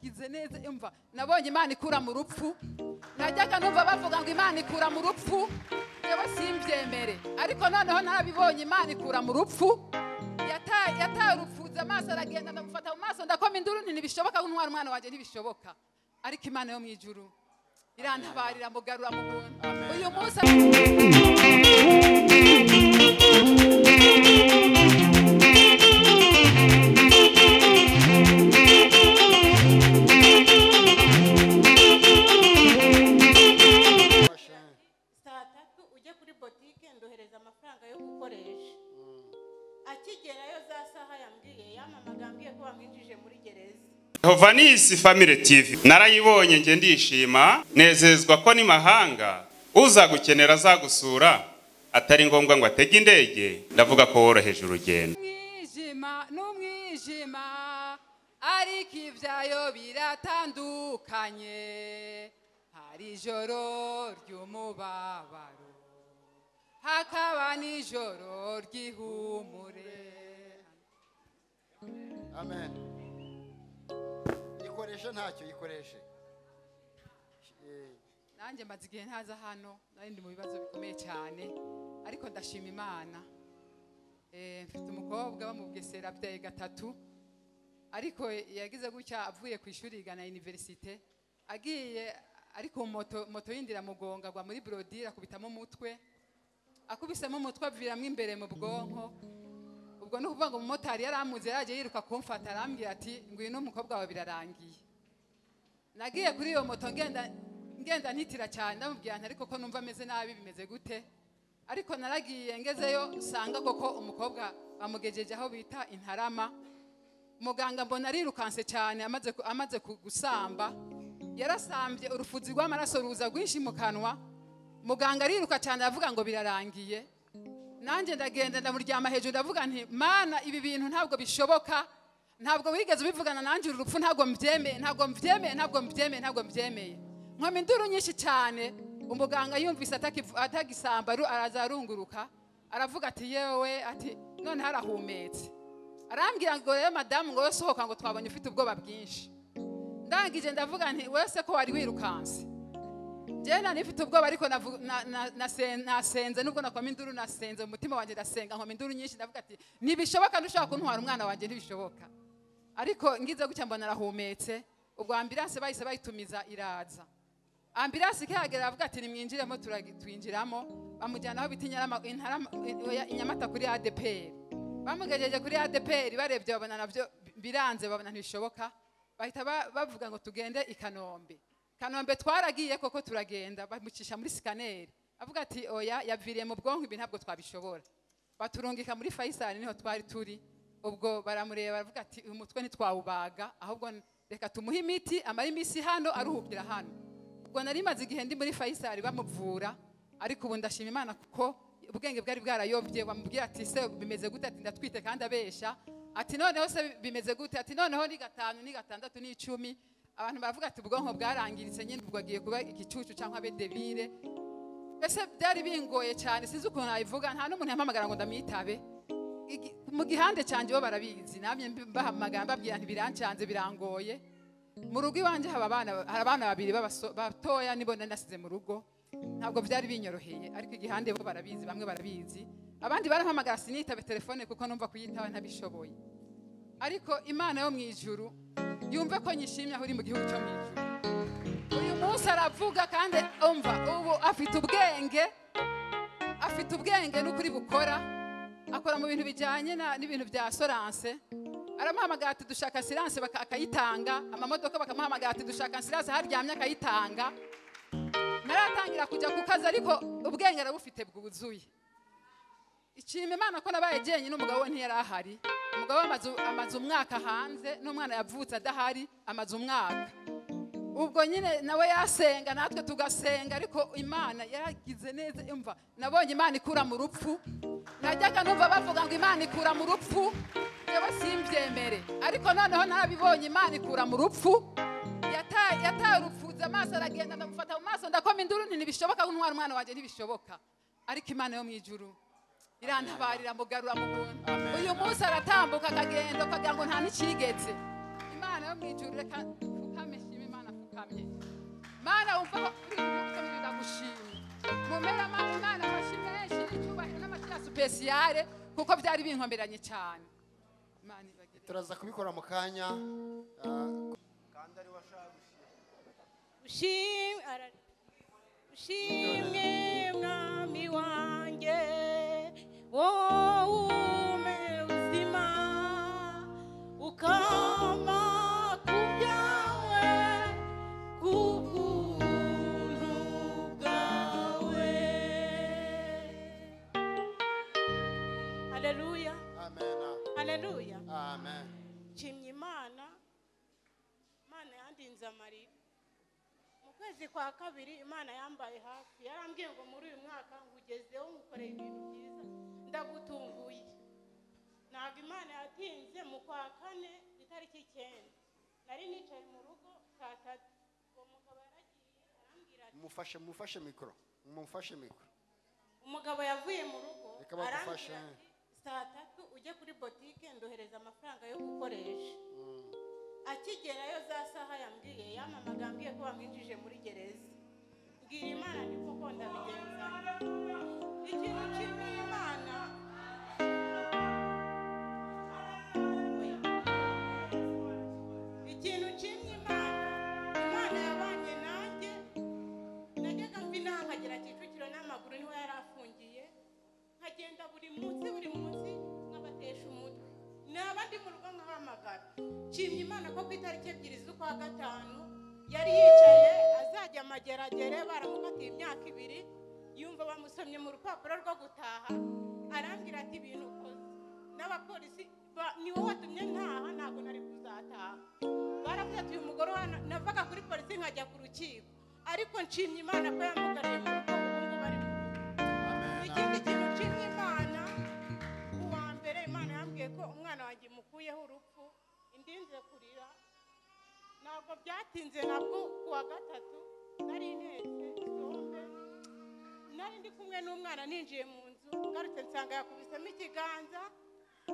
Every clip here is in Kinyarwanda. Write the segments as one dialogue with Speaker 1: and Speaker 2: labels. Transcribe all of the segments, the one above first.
Speaker 1: meze neza yumva nabonye imana ikura mu rupfu najyaga numva bavuga ngo imana ikura mu rupfu yewe simbyemere ariko noneho narabibonye imana ikura mu rupfu yataye yataye urupfunze amaso aragenda ndamufata mu maso ndakoma induru nti ntibishoboka nk'umwana umwana wanjye ntibishoboka ariko imana yo mu ijuru irantabarira mugarura mu buntu uyu munsi
Speaker 2: saa tatu ujye kuri botike ndohereza amafaranga yo gukoresha akigerayo za saha yambwiye yamamaga ambwiye ko bamwinjije muri gereza
Speaker 3: Yehova ni isi family tv narayibonye njye ndishima nezezwa ko ni mahanga uzagukenera azagusura atari ngombwa ngo atege indege ndavuga ko woroheje urugendo
Speaker 1: umwijima n'umwijima ariko ibyayo biratandukanye hari ijoro ry'umubabaro hakaba n'ijoro ry'ihumure
Speaker 4: amen ikoreshe ntacyo ikoreshe Eh,
Speaker 1: nanjye maze igihe ntaza hano nari ndi mu bibazo bikomeye cyane ariko ndashima imana Eh, mfite umukobwa bamugesera abyaye gatatu ariko yagize gutya avuye ku ishuri yigana univerisite agiye ariko moto moto yindira mugonga agwa muri borodire akubitamo umutwe akubisemo umutwe aviramo imbere mu bwonko ubwo ni ukuvuga ngo umumotari yari amuzi yaragiye yiruka kumfata arambwira ati ngwino umukobwa wawe birarangiye nagiye kuri iyo moto ngenda ngenda ntitira cyane ndamubwira nti ariko ko numva ameze nabi bimeze gute ariko naragiye ngezeyo usanga koko umukobwa bamugejeje aho bita intarama muganga mbona arirukanse cyane amaze ku- amaze ku- gusamba yarasambye urufuzi rw'amaraso ruza rwinshi mu kanwa muganga ariruka cyane aravuga ngo birarangiye nanjye ndagenda ndamuryama hejuru ndavuga nti mana ibi bintu ntabwo bishoboka ntabwo wigeze ubivugana nanjye uru rupfu ntabwo mbyemeye ntabwo mbyemeye ntabwo mbyemeye ntabwo mbyemeye nkomba induru nyinshi cyane umuganga yumvise atakivu- atagisamba aru- araza arunguruka aravuga ati yewe ati noneho arahumetse arambwira ngo rero madamu ngo wowe sohoka ngo twabonye ufite ubwoba bwinshi ndangije ndavuga nti wowe se ko wari wirukanse njyana nifite ubwoba ariko navu- na- na- nasen- nasenze nubwo nakoma induru nasenze mu mutima wanjye ndasenga nkoma induru nyinshi ndavuga ati ntibishoboka ntushobora kuntwara umwana wanjye ntibishoboka ariko ngize gutya mbona arahumetse ubwo ambiranse bahise bayitumiza iraza ambiranse ikihagera aravuga ati nimwinjiremo turagi- twinjiramo bamujyana aho bita Inyarama- Intarama- oya, inyamata kuri adeperi bamugejeje kuri adeperi barebye babona nabyo biranze babona ntibishoboka bahita ba- bavuga ngo tugende i kanombe kanombe twaragiye koko turagenda bamucisha muri sikaneri avuga ati oya yaviriye mu bwonko ibi ntabwo twabishobora baturungika muri fayisali niho twari turi ubwo baramureba baravuga ati uyu mutwe ntitwawubaga ahubwo reka tumuhe imiti amara iminsi hano aruhukira hano ubwo nari maze igihe ndi muri fayisali bamuvura ariko ubu ndashima imana kuko ubwenge bwari bwarayobye bamubwira ati se bimeze gute ati ndatwite kandi abeshya ati noneho se bimeze gute ati noneho ni gatanu ni gatandatu ni icumi abantu baravuga ati ubwonko bwarangiritse nyine ubwo agiye kuba igicucu cyangwa abe debire mbese byari bingoye cyane sinzi ukuntu nabivuga nta n'umuntu yampamagara ngo ndamwitabe Igi- mu gihande cyanjye bo barabizi namye mbahamagara mbabwira nti birancanze birangoye mu rugo iwanjye haba abana hari abana babiri b'abaso- batoya nibo nari nasize mu rugo ntabwo byari binyoroheye ariko igihande bo barabizi bamwe barabizi abandi barampamagara sinitabe telefone kuko numva kuyitaba ntabishoboye ariko imana yo mu ijuru yumve ko nyishimye aho uri mu gihugu cyo mu ijuru uyu munsi aravuga kandi umva ubu afite ubwenge afite ubwenge n'ukuri bukora akora mu bintu bijyanye na- n'ibintu bya soranse aramuhamagara ati dushaka siranse baka- akayitanga amamodoka bakamuhamagara ati dushaka siranse haryamye akayitanga naratangira kujya ku kazi ariko ubwenge arabufite bwuzuye ishima imana ko nabaye jyenyine umugabo we ntiyari ahari umugabo we amaze- amaze umwaka hanze n'umwana yavutse adahari amaze umwaka ubwo nyine nawe yasenga natwe tugasenga ariko imana yaragize neza imva nabonye imana ikura mu rupfu najyaga numva bavuga ngo imana ikura mu rupfu yewe simbyemere ariko noneho narabibonye imana ikura mu rupfu yataye yataye urupfunze amaso aragenda ndamufata mu maso ndakoma induru nti ntibishoboka nk'umwana umwana wanjye ntibishoboka ariko imana yo mu ijuru irantabarira mugarura mu buntu uyu munsi aratambuka akagenda ukagira ngo nta n'ikigetse imana yo mu ijuru reka ukame uva kuri ibi bihugu byose ndagushimye mumera ma- imana amashyi menshi icyubahiro n'amashyi ya supesiyare kuko byari binkomeranye cyane imana ibagire
Speaker 4: turaza kubikora mu kanya ah,
Speaker 2: ushimwe ara- ushimwe mwami wanjye wowe ubuzima ukama ku byawe kubw'ubuntu bwawe haleluya
Speaker 4: amen
Speaker 2: haleluya
Speaker 4: amen
Speaker 2: nshimye imana imana yandinze amarira mu kwezi kwa kabiri imana yambaye hafi yarambwiye ngo muri uyu mwaka ngugezeho ngukoreye ibintu byiza ndagutunguye ntabwo imana yatinze mu kwa kane itariki icyenda nari nicaye mu rugo saa tatu uwo mugabo yaragiye arambwira ati
Speaker 4: mufashe mufashe mikoro mufashe mikoro
Speaker 2: umugabo yavuye mu rugo
Speaker 4: Reka bagufashe.
Speaker 2: arambwira ati saa tatu ujye kuri botike ndohereza amafaranga yo gukoresha akigerayo za saha yambwiye yamamaga ambwiye ko bamwinjije muri gereza mbwira imana ni koko ndabigenza ikintu kimwe imana ikintu kimwe imana imana yabanye nanjye najyaga mbi nkagera kicukiro n'amaguru niho yari afungiye nkagenda buri munsi buri munsi nkabatesha umutwe naba ndi mu rugo nkahamagara nshimye imana ko ku itariki ebyiri z'ukwa gatanu yari yicaye azajya amageragere baramufatiye imyaka ibiri yumva bamusomye mu rupapuro rwo gutaha arambwira ati ibintu ukoze n'abapolisi ba- ni wowe watumye ntaha ntabwo nari kuzataha baravuze ati uyu mugore wa navaga kuri polisi nkajya ku rukiko ariko nshimye imana ko yamugaruye mu rugo ubu ngubu ari mu rugo ikindi kintu nshimye imana kuwa mbere imana yambwiye ko umwana wanjye mukuyeho urupfu indinze kurira ntabwo byatinze nabwo kuwa gatatu nari ntetse isombe nari ndi kumwe n'umwana ninjiye mu nzu ngarutse nsanga yakubisemo ikiganza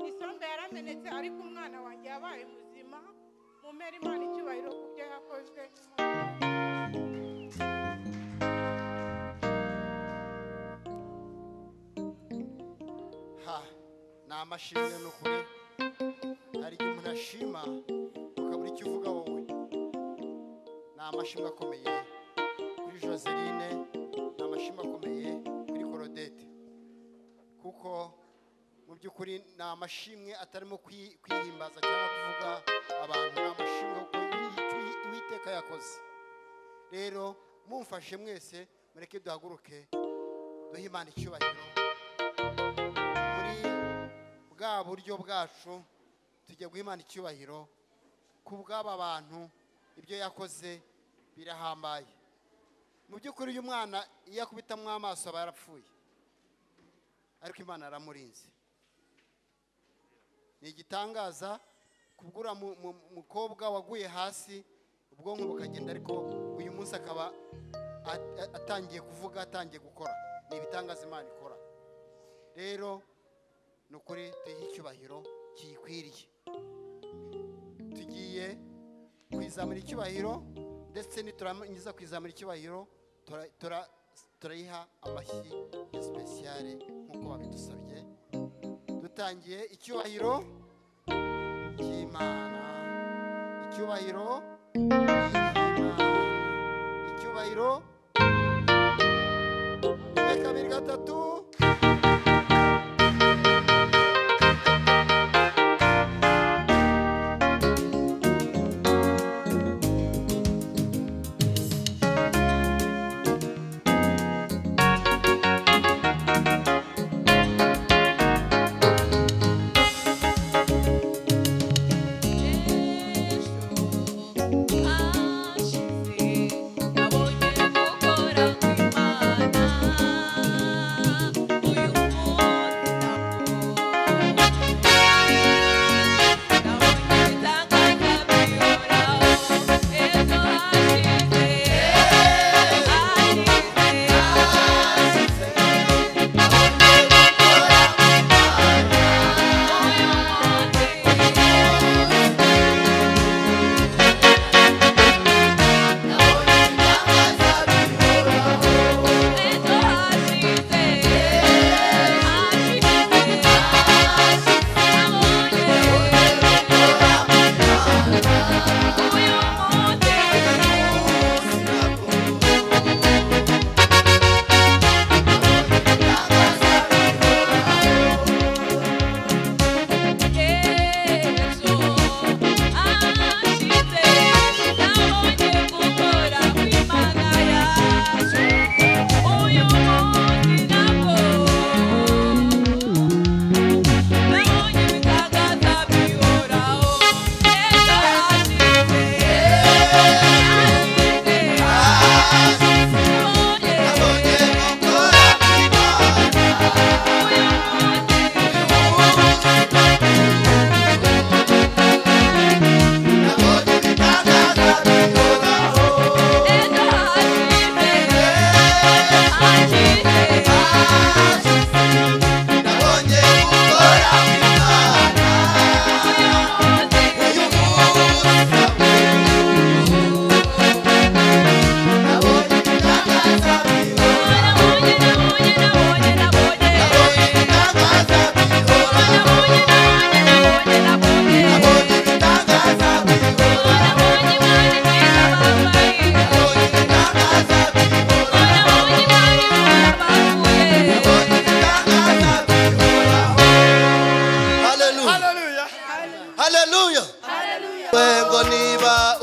Speaker 2: isombe yaramenetse ariko umwana wanjye yabaye muzima mumera imana icyubahiro ku byo yakoze
Speaker 4: ha ni amashimwe ni ukuri hari igihe umuntu ashima ukabura icyo uvuga wowe ni amashimwe akomeye kuri joseline ni amashimwe akomeye kuri korodete kuko mu by'ukuri ni amashimwe atarimo kwi- kwihimbaza cyangwa kuvuga abantu ni amashimwe kuko uwiteka yakoze rero mumfashe mwese mureke duhaguruke duhe imana icyubahiro muri bwa buryo bwacu tujya guha Imana icyubahiro ku bw'aba bantu ibyo yakoze birahambaye mu by'ukuri uyu mwana iyo akubitamo amaso aba yarapfuye ariko imana yaramurinze ni igitangaza kubura mukobwa waguye hasi ubwonko bukagenda ariko uyu munsi akaba a- a- atangiye kuvuga atangiye gukora ni ibitangaza imana ikora rero ni ukuri tuyihe icyubahiro kiyikwiriye tugiye kwizamura icyubahiro ndetse niturangiza kwizamura icyubahiro tura- tura- turayiha amashyi ya sipesiyare nk'uko babidusabye dutangiye icyubahiro cy'imana icyubahiro cy'imana icyubahiro rimwe kabiri gatatu
Speaker 5: Yesu, ah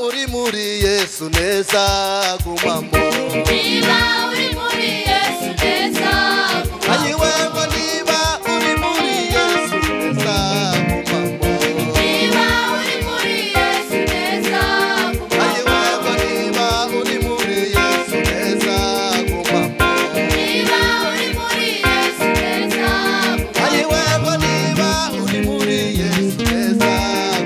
Speaker 4: yesu neza gumamo
Speaker 5: niba uri muri yesu neza gumamo
Speaker 4: ayiwe ngo niba uri muri yesu neza gumamo
Speaker 5: niba uri muri yesu neza gumamo
Speaker 4: ayiwe ngo niba uri muri yesu neza gumamo
Speaker 5: niba uri muri yesu neza gumamo
Speaker 4: ayiwe ngo niba uri muri yesu neza gumamo ayiwe ngo niba uri
Speaker 5: niba uri muri yesu neza gumamo
Speaker 4: muri yesu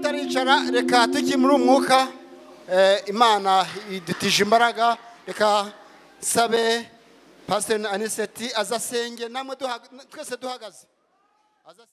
Speaker 4: turicara reka tukimura umwuka eh, imana idutije imbaraga reka nsabe pasiteri aniseti azasenge namwe duhaga- twese duhagaze Aza-